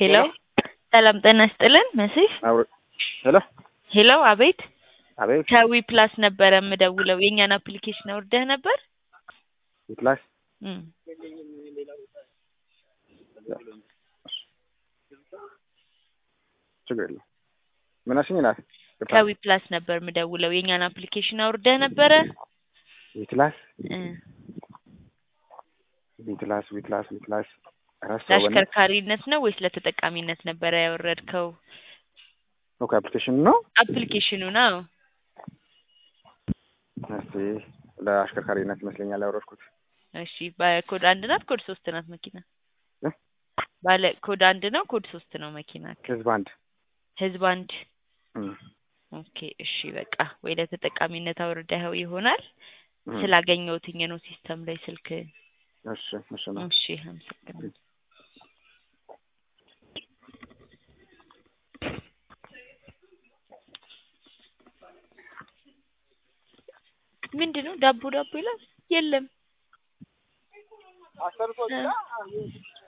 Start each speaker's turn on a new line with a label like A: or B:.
A: ሄሎ ሰላም ጤና ይስጥልን መሲህ
B: አብሮ ሄሎ
A: ሄሎ አቤት
B: አቤት
A: ከዊ ፕላስ ነበረ የምደውለው የእኛን አፕሊኬሽን አውርደህ ነበር
B: ዊፕላስ
A: እም
B: ችግር የለም ምን አልሽኝ ናት
A: ከዊ ፕላስ ነበር የምደውለው የእኛን አፕሊኬሽን አውርደህ ነበረ
B: ዊትላስ
A: እ
B: ዊትላስ ዊትላስ ዊትላስ ረሳው በእናትህ
A: ለአሽከርካሪነት ነው ወይስ ለተጠቃሚነት ነበረ ያወረድከው
B: ኦኬ አፕሊኬሽን ነው
A: አፕሊኬሽኑ ነው
B: እስቲ ለአሽከርካሪነት ይመስለኛል ያወረድኩት
A: እሺ በኮድ አንድ ናት ኮድ ሶስት ናት መኪና
B: እ?
A: ባለ ኮድ አንድ ነው ኮድ ሶስት ነው መኪና
B: ህዝብ አንድ
A: ህዝብ አንድ
B: እም፣
A: ኦኬ እሺ በቃ ወይ ለተጠቃሚነት አውርደኸው ይሆናል
B: እም።
A: ስላገኘሁትኝ ነው ሲስተም ላይ ስልክ
B: እሺ እሺ ነው
A: እሺ አመሰግናለሁ ምንድን ነው ዳቦ ዳቦ ይላል የለም